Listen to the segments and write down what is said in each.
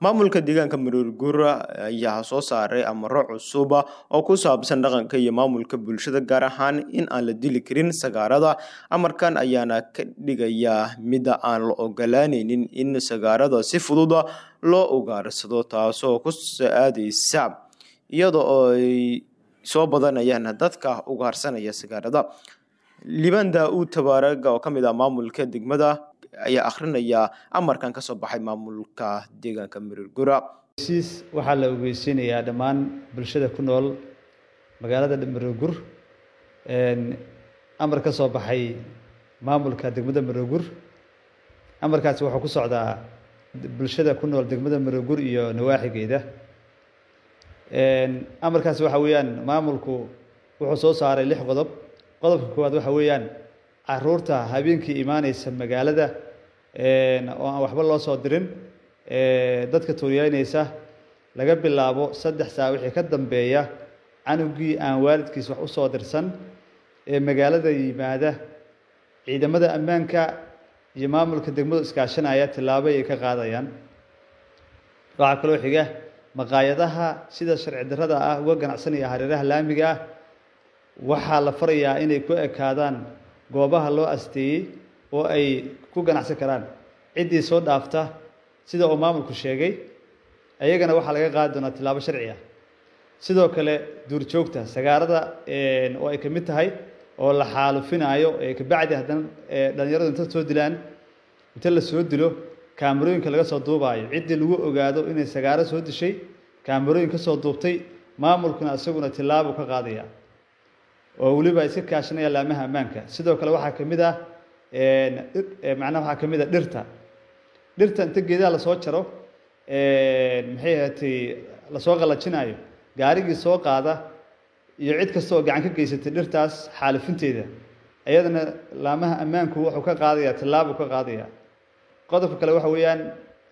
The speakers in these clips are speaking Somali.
maamulka deegaanka maroorguura ayaa soo saaray amaro cusuba oo ku saabsan dhaqanka iyo maamulka bulshada gaar ahaan in aan la dili karin sagaarada amarkan ayaana ka dhigayaa mida aan la ogolaaneynin in sagaarada si fududa loo ugaarsado taasoo ku aadeysa iyada oo ay soo badanayaan dadka ugaarsanaya sagaarada liban daa-uud tabaaraga oo kamid ah maamulka degmada ayaa akrinaya amarkan kasoo baxay maamulka deegaanka maroorgura siis waxaa la ogeysiinayaa dhammaan bulshada ku nool magaalada maroorgur amar ka soo baxay maamulka degmada maroorgur amarkaasi wuxuu ku socdaa bulshada ku nool degmada maroorgur iyo nawaaxigeeda amarkaasi waxa weeyaan maamulku wuxuu soo saaray lix qodob qodobka koowaad waxa weeyaan caruurta habeenkii imaaneysa magaalada oo aan waxba loo soo dirin dadka tuuriyeyneysa laga bilaabo saddex saa wixii ka dambeeya canugii aan waalidkiis wax usoo dirsan ee magaalada yimaada ciidamada ammaanka iyo maamulka degmadu iskaashanaya tillaabo ay ka qaadayaan waxaa kaloo xiga maqaayadaha sida sharci darrada ah uga ganacsanaya hareeraha laamiga ah waxaa la farayaa inay ku ekaadaan goobaha loo asteeyey oo ay ku ganacsan karaan ciddii soo dhaafta sida uu maamulku sheegay ayagana waxaa laga qaadi doonaa tillaabo sharci ah sidoo kale duurjoogta sagaarada oo ay ka mid tahay oo la xaalufinaayo ee kabacdi haddana dhalinyaradu inta soo dilaan inta la soo dilo kaamarooyinka laga soo duubaayo ciddii lagu ogaado inay sagaaro soo dishay kaamarooyin ka soo duubtay maamulkuna isaguna tillaabo ka qaadaya oo weliba iska kaashanaya laamaha ammaanka sidoo kale waxaa ka mid ah macnaha waxaa ka mid ah dhirta dhirta inta geedaha lasoo jaro maxay ahaatay lasoo qalajinaayo gaarigii soo qaada iyo cid kasta oo gacan ka geysatay dhirtaas xaalifinteeda iyadana laamaha ammaanku wuxuu ka qaadaya tillaabuu ka qaadaya qodobka kale waxa weeyaan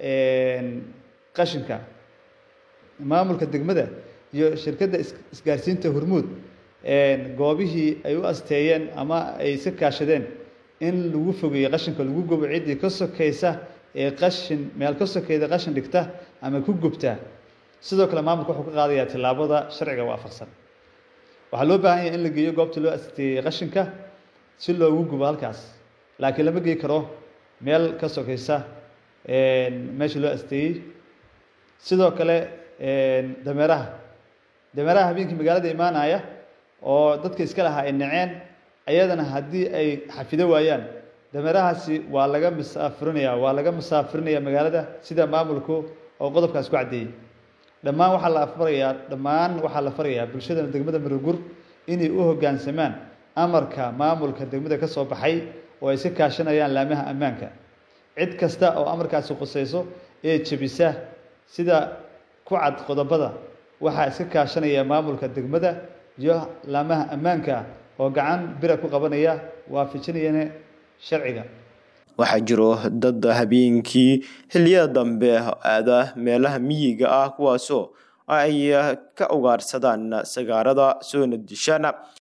qashinka maamulka degmada iyo shirkadda isgaarsiinta hormuud goobihii ay u asteeyeen ama ay iska kaashadeen in lagu fogeeyo qashinka lagu gubo ciddii ka sokaysa ee qashin meel ka sokeyda qashin dhigta ama ku gubta sidoo kale maamulka wuxuu ka qaadayaa tillaabada sharciga waafaqsan waxaa loo baahan yahay in la geeyo goobta loo asteeyey qashinka si loogu gubo halkaas laakiin lama gey karo meel ka sokaysa meesha loo asteeyey sidoo kale dameeraha dameeraha habeenkii magaalada imaanaya oo dadka iska lahaa ay naceen ayadana haddii ay xafido waayaan dameerahaasi waa laga musaafirinaya waa laga musaafirinaya magaalada sida maamulku oo qodobkaas ku caddeeyey dhammaan waxaa la farayaa dhammaan waxaa la farayaa bulshada degmada marogur inay u hoggaansamaan amarka maamulka degmada ka soo baxay oo ay iska kaashanayaan laamaha ammaanka cid kasta oo amarkaasi qusayso ee jebisa sida ku cad qodobada waxaa iska kaashanaya maamulka degmada iyo laamaha ammaanka oo gacan bira ku qabanaya waafajinayana sharciga waxaa jiro dad habeenkii xilliyada dambe aada meelaha miyiga ah kuwaasoo ay ka ugaarsadaan sagaarada soona dishaan